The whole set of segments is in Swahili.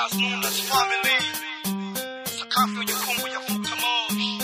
Asmuna's family. Sakafu yenye kungu ya futa moshi.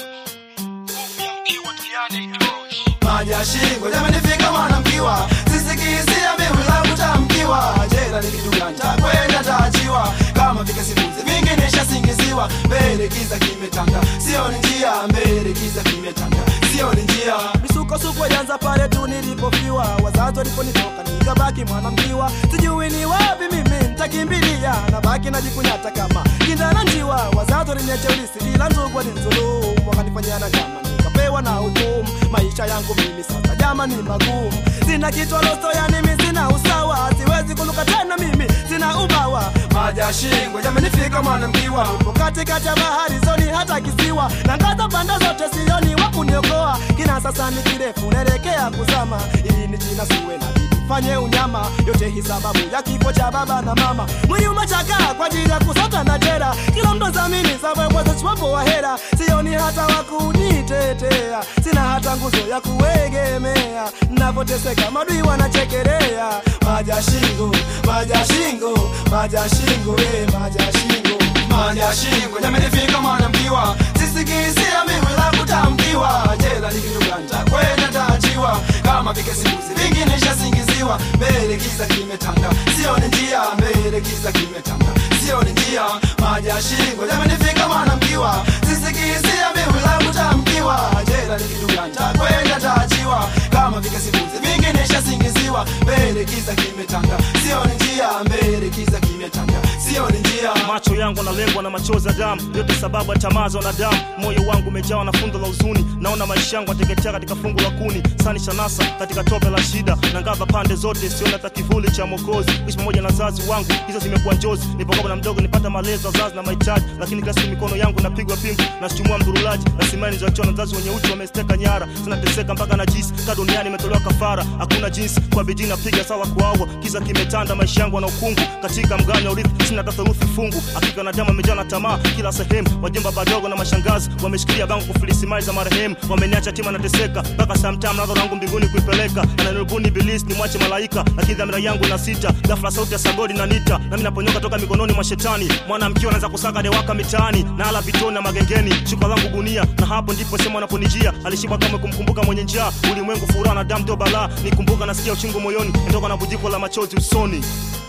Nguvu ya mkiwa duniani itoshi. maji ya shingo yaменifika mwanamkiwa sisikizia mimi la kutamkiwa jela ni kitu gani takwenda taachiwa kama vile simuzi vingi nishasingiziwa mbele giza kimetanda sio ni njia mbele giza kimetanda sio ni njia misukosuko ilianza pale tu nilipofiwa wazazi waliponitoka nikabaki mwanamkiwa sijui ni wapi mimi nitakimbilia nabaki najikunyata kama kindana njiwa wazazi waliniacha ulisi ila ndugu walinizulumu wakanifanyia na kama nikapewa na hukumu maisha yangu mimi sasa jama ni magumu sina kichwa losto yani mimi sina usawa siwezi kuluka tena mimi sina ubawa maji ya shingo yamenifika mwanamkiwa upo katikati ya bahari zoni hata kisiwa na ngaza pande zote sioni wa kuniokoa kina sasa ni kirefu naelekea kuzama ili ni jina siwe na bidii fanye unyama yote hii sababu ya kifo cha baba na mama mwili umechakaa kwa ajili ya kusota na jera kila mtu zamini sababuwezachwapo wa hera sioni hata wa kunitetea sina hata nguzo ya kuegemea navoteseka madui wanachekelea maja shingo maja shingo maja shingo eh, maja shingo maja shingo yamenifika mwanamkiwa sisikizia mimi la kutamkiwa jela ni kitu gani takwenda taachiwa kama vike simuzi vingi nishasingiziwa mbele giza kimetanda sio ni njia mbele giza kimetanda sio ni njia maji ya shingo yamenifika mwanamkiwa sisikizia mimi la kutamkiwa jela ni kitu gani takwenda taachiwa kama vike simuzi vingi nishasingiziwa mbele giza kimetanda sio ni njia mbele giza kimetanda sio ni njia macho yangu analengwa na machozi ya damu yote sababu ya tamaa za wanadamu moyo wangu umejawa na fundo la huzuni naona maisha yangu ateketea katika fungu la kuni sani shanasa katika tope la shida na ngava pande zote siona hata kivuli cha mokozi ishi pamoja na wazazi wangu hizo zimekuwa njozi nipokuwa na mdogo nipata malezi wazazi na mahitaji lakini kila siku mikono yangu napigwa pingu nasichumua mdurulaji rasimali nilizoachiwa na wazazi wenye uchu wamesteka nyara zinateseka mpaka na jisi ka duniani imetolewa kafara hakuna jinsi kwa bidii napiga sala kuawa kiza kimetanda maisha yangu na ukungu katika mganya urithi sina hata theluthi fungu hakika na damu imejaa na tamaa kila sehemu wajomba badogo na mashangazi wameshikilia bango kufilisi mali za marehemu wameniacha tima nateseka mpaka samtam nadho langu mbinguni kuipeleka ananirubuni bilisi ni mwache malaika lakini dhamira yangu na sita ghafla sauti ya sagodi na nita nami naponyoka toka mikononi mwa shetani mwana mkiwa anaanza kusaka dewaka mitaani na ala vitoni na magengeni shuka langu gunia na hapo ndipo sema anaponijia alishiba kama kumkumbuka mwenye njaa ulimwengu furaha na damu ndio balaa nikumbuka nasikia uchungu moyoni ndoka na bujiko la machozi usoni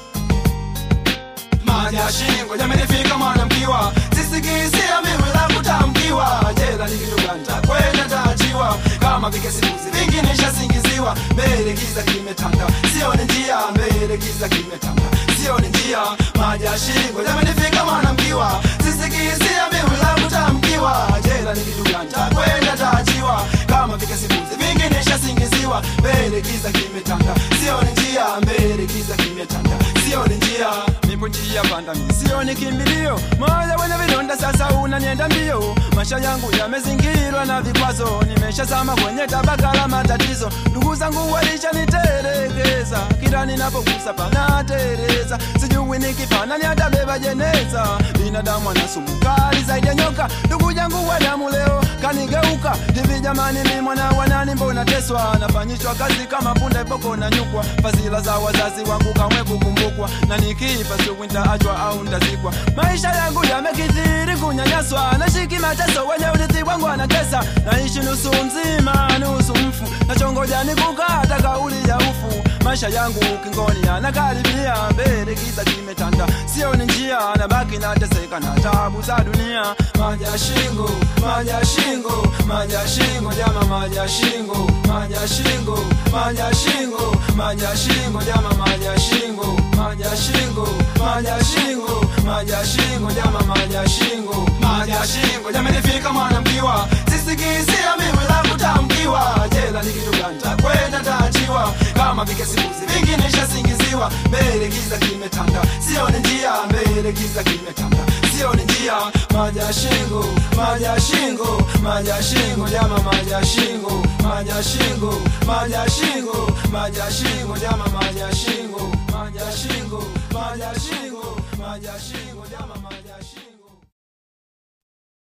maji ya shingo yamenifika mwanamkiwa sisikizia mimi la kutamkiwa jela ni kitu gani takwenda taachiwa kama vike simuzi vingi nishasingiziwa mbele giza kimetanda sio ni njia mbele giza kimetanda sio ni njia maji ya shingo yamenifika mwanamkiwa sisikizia mimi la kutamkiwa jela ni kitu gani takwenda taachiwa kama vike simuzi vingi nishasingiziwa mbele giza kimetanda sio ni njia mbele giza kimetanda sio ni njia nipo njia panda mi sio ni kimbilio moja wenye vidonda sasa unanienda mbio maisha yangu yamezingirwa na vikwazo nimeshazama kwenye tabaka la matatizo ndugu zangu walishanitelekeza kila ninapogusa panatereza sijui nikipana ni atabeba jeneza binadamu ana sumu kali zaidi ya nyoka ndugu yangu wa damu leo kanigeuka hivi jamani mi mwana wanani mbona teswa nafanyishwa kazi kama punda boko na nyukwa fadhila za wazazi wangu kamwe kukumbukwa na nikifa siku nitaachwa au ntazikwa maisha yangu yamekithiri kunyanyaswa nashiki mateso wenye urithi wangu anatesa naishi nusu mzima nusu mfu nachongoja nikukata kauli ya ufu maisha yangu ukingoni anakaribia mbele giza kimetanda sio ni njia nabaki nateseka na tabu za dunia maji ya shingo maji ya shingo maji ya shingo jama maji ya shingo maji ya shingo maji ya shingo maji ya shingo jama maji ya shingo maji ya shingo maji ya shingo maji ya shingo jama maji ya shingo maji ya shingo yamenifika mwanamkiwa sisikizia mimi la kutamkiwa jela ni kitu gani takwenda taachiwa kama vike simuzi vingi nishasingiziwa mbele giza kimetanda sio ni njia mbele giza kimetanda sio ni njia maji ya shingo maji ya shingo maji ya shingo jama maji ya shingo maji ya shingo maji ya shingo maji ya shingo jama maji ya shingo maji ya shingo maji ya shingo maji ya shingo jama